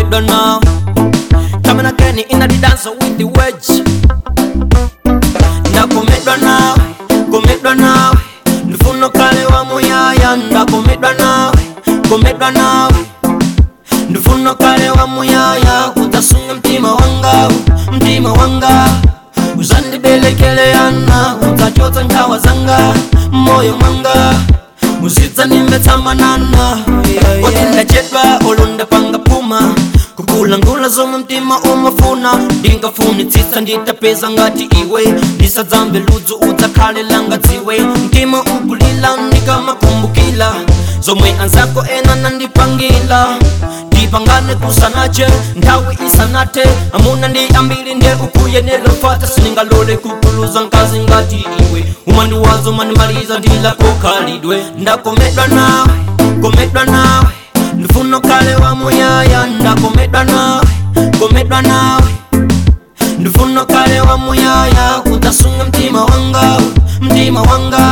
ndakomedwa nawe coming again in the dance with the wedge ndakomedwa nawe komedwa nawe ndifuno kale wa muyaya ndakomedwa nawe komedwa nawe ndifuno kale wa muyaya utasunga mtima wanga mtima wanga uzandibelekeleana utachota nkawa zanga moyo mwanga uzidza nimbetsamanana oti ndachedwa olondapanga puma kukulangula zomwe mtima umafuna ndingafunitsitsa nditapeza ngati iwe ndisadzambe ludzu udzakhalelanga dziwe mtima ukulila ndikamakumbukila zomwe anzako ena nandipangila ndipangane kusanache nthawi isanate amuna ndi ambiri nde ukuyenera mfata siningalole kukuluza nkazi ngati iwe umandiwazo mandimaliza ndilako khalidwe ndakomedwa nawe komedwa nawe ndifuna kale wa muyaya ndakomedwa nawe komedwa nawe ndifuna kale wa muyaya utasunga mtima wanga mtima wanga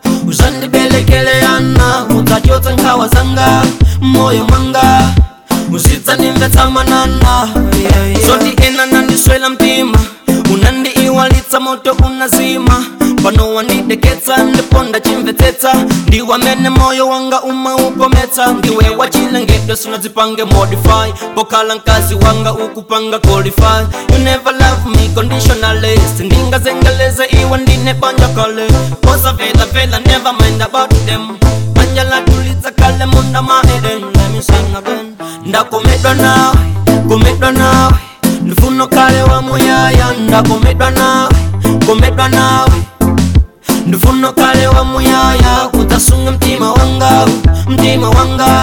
uzandibelekeleana utachotsa nkhawa zanga moyo mwanga uzidza nimvetsamanana zoti ena nandiswela mtima unandi iwalitsa moto unazima pano wandideketsa ndiponda chimvetsetsa ndiwamene moyo wanga umaupometsa ndiwe wachilengedwe sunadzipange modify pokala mkazi wanga ukupanga qualify you never love me conditionally sindingazengeleze iwe ndine banja kale posa vela vela never mind about them banja latulitsa kale munda maeden let me sing again ndakomedwa nawe komedwa nawe ndifuno kale wa muyaya ndakomedwa nawe komedwa nawe ndifuno kale wa muyaya utasunga mtima wanga mtima wanga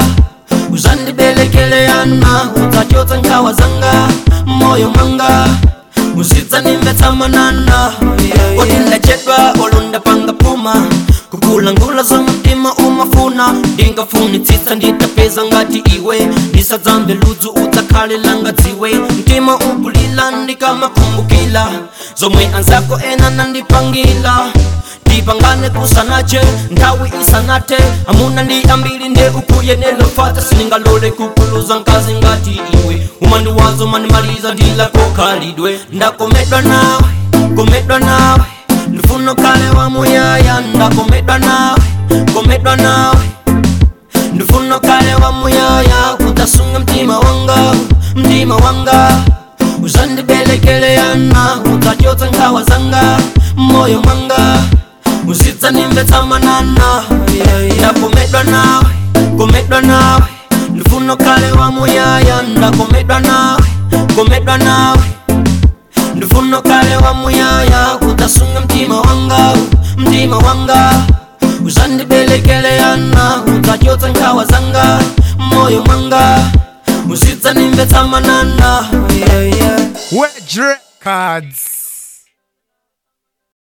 uzandibelekeleana utachotsa nkhawa zanga moyo mwanga uzidza nimbetsamanana oti ndachedwa olondapanga puma kukulangula za mtima umafuna ndingafunitsitsa nditapeza ngati iwe ndisadzambe ludzu udzakhalelanga dziwe mtima ukulila ndikamakumbukila zomwe anzako ena nandipangila ndipangane kusanache nthawi isanate amuna ndi ambiri nde ukuyenera mfata siningalole kukuluza nkazi ngati iwe umandiwazo mandimaliza ndilako khalidwe ndakomedwa nawe komedwa nawe ndifuna kale wa muyaya ndakomedwa nawe komedwa nawe ndifuna kale wa muyaya utasunga mtima wanga mtima wanga uzandibelekeleana utachotsa nkhawa zanga moyo mwanga uzidza nimbetsamanana ndakomedwa nawe komedwa nawe ndifuna kale wa muyaya ndakomedwa nawe komedwa nawe ndifuna kale wa muyaya utasunga mtima wanga mtima wanga uzandibelekeleana utachotsa nkhawa zanga moyo mwanga uzidza nimbetsamanana yeah, yeah. Wedge Records.